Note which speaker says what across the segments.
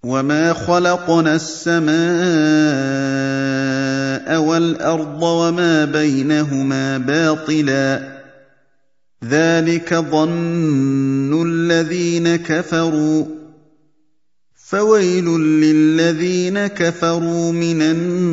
Speaker 1: وما خلقنا السماء والارض وما بينهما باطلا ذلك ظن الذين كفروا فويل للذين كفروا من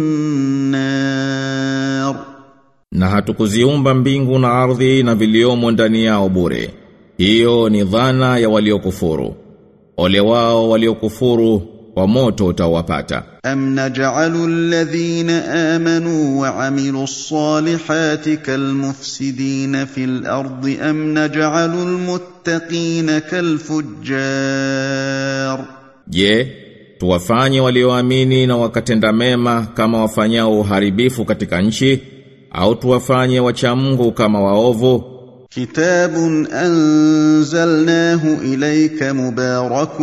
Speaker 1: النار
Speaker 2: Na hatukuziumba mbingu na ardhi na viliomo ndani yao bure. Hiyo ni dhana ya waliokufuru. Ole wao waliokufuru kwa moto utawapata.
Speaker 1: أم نجعل الذين آمنوا وعملوا الصالحات كالمفسدين في الأرض أم نجعل المتقين كالفجار
Speaker 2: Je, tuwafanye walioamini na wakatenda mema kama wafanyao uharibifu katika nchi au tuwafanye wacha Mungu kama waovu?
Speaker 1: كتاب أنزلناه إليك مبارك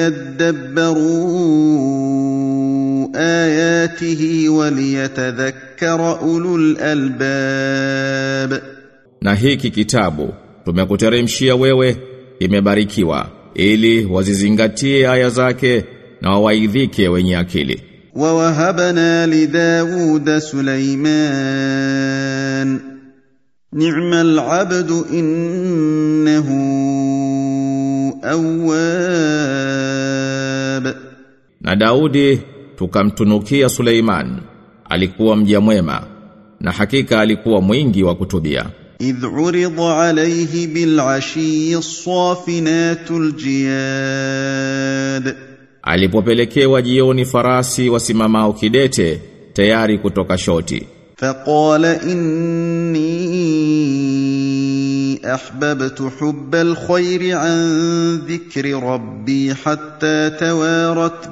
Speaker 1: ليدبروا آياته وليتذكر أولو الألباب
Speaker 2: Na hiki kitabu tumekuteremshia wewe imebarikiwa ili wazizingatie aya zake na wawaidhike wenye akili.
Speaker 1: ووهبنا لداود سليمان نعم العبد إنه أواب
Speaker 2: Na Daudi tukamtunukia Suleiman alikuwa mja mwema na hakika alikuwa mwingi wa kutubia.
Speaker 1: إذ عرض عليه بالعشي الصافنات الجياد
Speaker 2: Alipopelekewa jioni farasi wasimamao kidete tayari kutoka shoti.
Speaker 1: فقال إني أحببت حب الخير عن ذكر ربي حتى توارت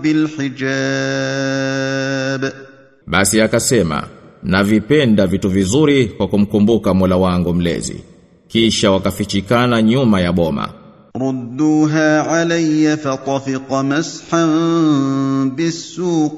Speaker 1: بالحجاب
Speaker 2: Basi akasema, navipenda vitu vizuri kwa kumkumbuka Mola wangu mlezi. Kisha wakafichikana nyuma ya boma.
Speaker 1: ردوها علي فطفق مسحا بالسوق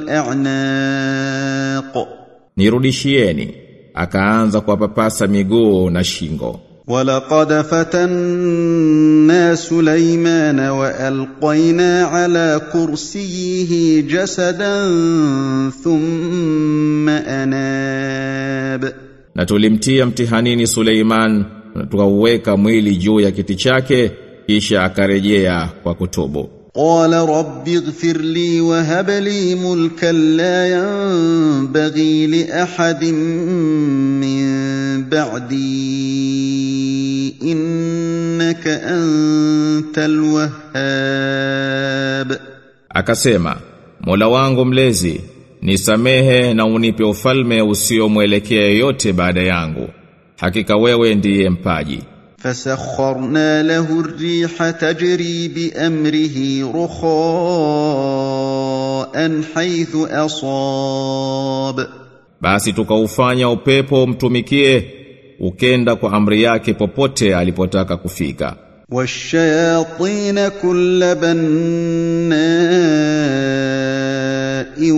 Speaker 1: والأعناق
Speaker 2: Nirudishieni. Akaanza kuwapapasa miguu na shingo.
Speaker 1: ولقد فتنا سليمان والقينا على كرسيه جسدا ثم اناب
Speaker 2: Na tulimtia mtihanini Suleiman na tukauweka mwili juu ya kiti chake kisha akarejea kwa kutubu.
Speaker 1: قال رب اغفر لي وهب لي ملكا لا ينبغي لاحد من بعدي انك انت الوهاب
Speaker 2: Akasema, Mola wangu mlezi, nisamehe na unipe ufalme usiomwelekea yote baada yangu. Hakika wewe ndiye mpaji.
Speaker 1: فسخرنا له الريح تجري بامره رخاء حيث اصاب
Speaker 2: Basi tukaufanya upepo mtumikie ukenda kwa amri yake popote alipotaka kufika.
Speaker 1: والشياطين كل بناء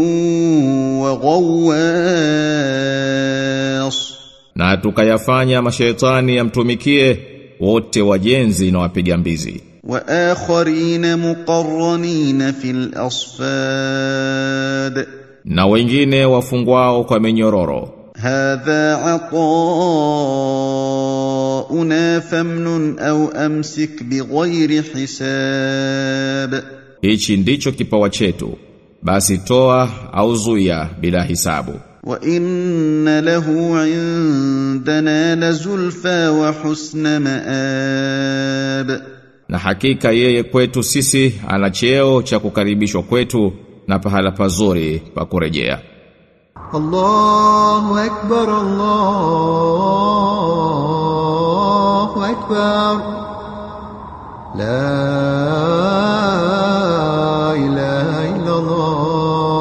Speaker 1: وغواص
Speaker 2: Na tukayafanya mashaitani yamtumikie wote wajenzi na wapiga mbizi.
Speaker 1: واخرين مقرنين في الاصفاد
Speaker 2: Na wengine wafungwao kwa minyororo.
Speaker 1: هذا عطاؤنا فامنن او امسك بغير حساب
Speaker 2: Hichi ndicho kipawa chetu. Basi toa au zuia bila hisabu.
Speaker 1: وان له عندنا لزلفى وحسن مآب
Speaker 2: Na hakika yeye kwetu sisi ana cheo cha kukaribishwa kwetu na pahala pazuri pa kurejea.
Speaker 3: الله أكبر الله أكبر لا إله إلا الله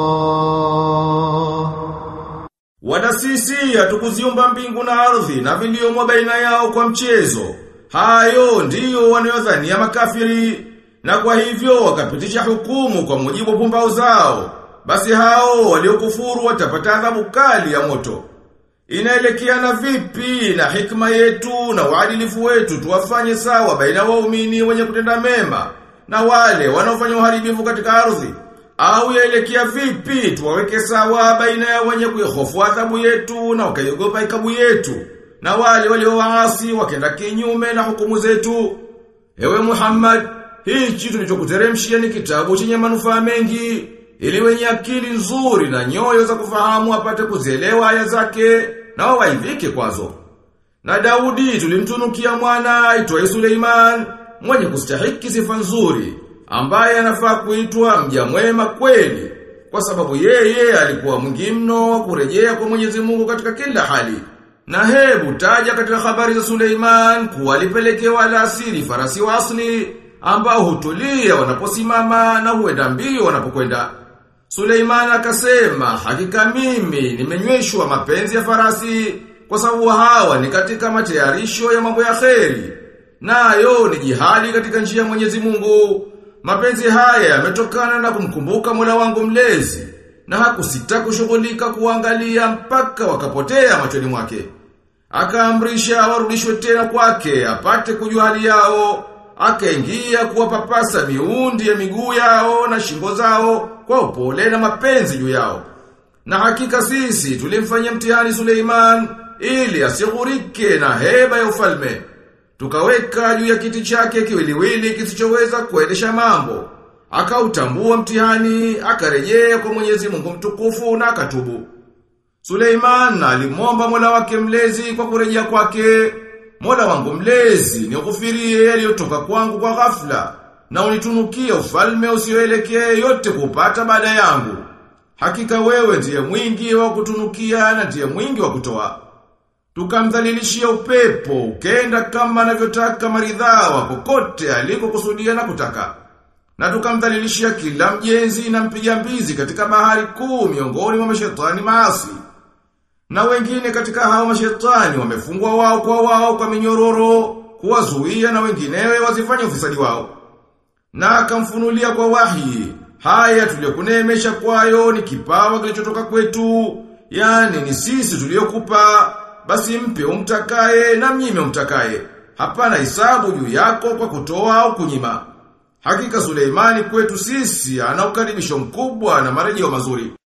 Speaker 4: Wala sisi hatukuziumba mbingu na ardhi na viliomo baina yao kwa mchezo. Hayo ndiyo wanayodhania makafiri na kwa hivyo wakapitisha hukumu kwa mujibu wa pumbao zao. Basi hao waliokufuru watapata adhabu kali ya moto. Inaelekeana vipi na hikma yetu na uadilifu wetu tuwafanye sawa baina waumini wenye kutenda mema na wale wanaofanya uharibifu katika ardhi au yaelekea vipi tuwaweke sawa baina ya wenye kuihofu adhabu yetu na wakaiogopa ikabu yetu na wale waliowaasi wakenda kinyume na hukumu zetu ewe Muhammad hichi tulichokuteremshia ni kitabu chenye manufaa mengi ili wenye akili nzuri na nyoyo za kufahamu apate kuzielewa aya zake na wawaidhike kwazo na Daudi tulimtunukia mwana aitwaye Suleiman mwenye kustahiki sifa nzuri ambaye anafaa kuitwa mja mwema kweli kwa sababu yeye alikuwa mwingi mno wa kurejea kwa Mwenyezi Mungu katika kila hali. Na hebu taja katika habari za Suleiman kuwa alipelekewa alasiri farasi wa asli ambao hutulia wanaposimama na huenda mbio wanapokwenda. Suleiman akasema, hakika mimi nimenyweshwa mapenzi ya farasi kwa sababu hawa ni katika matayarisho ya mambo ya kheri. Nayo ni jihadi katika njia ya Mwenyezi Mungu. Mapenzi haya yametokana na kumkumbuka Mola wangu mlezi na hakusita kushughulika kuangalia mpaka wakapotea machoni mwake. Akaamrisha warudishwe tena kwake apate kujua hali yao. Akaingia kuwapapasa miundi ya miguu yao na shingo zao kwa upole na mapenzi juu yao. Na hakika sisi tulimfanyia mtihani Suleiman ili asighurike na heba ya ufalme. Tukaweka juu ya kiti chake kiwiliwili kisichoweza kuendesha mambo. Akautambua mtihani, akarejea kwa Mwenyezi Mungu mtukufu na akatubu. Suleiman alimwomba Mola wake mlezi kwa kurejea kwake. Mola wangu mlezi, nikufirie yaliyotoka kwangu kwa ghafla na unitunukie ufalme usioelekea yote kupata baada yangu. Hakika wewe ndiye mwingi wa kutunukia na ndiye mwingi wa kutoa. Tukamdhalilishia upepo, ukenda kama anavyotaka maridhawa kokote alikokusudia na kutaka. Na tukamdhalilishia kila mjenzi na mpiga mbizi katika bahari kuu miongoni mwa mashetani maasi. Na wengine katika hao mashetani wamefungwa wao kwa wao kwa minyororo, kuwazuia na wenginewe wazifanye ufisadi wao. Na akamfunulia kwa wahi, haya tuliyokuneemesha kwayo ni kipawa kilichotoka kwetu, yani ni sisi tuliokupa basi mpe umtakaye na mnyime umtakaye. Hapana hisabu juu yako kwa kutoa au kunyima. Hakika Suleimani kwetu sisi ana ukaribisho mkubwa na marejeo mazuri.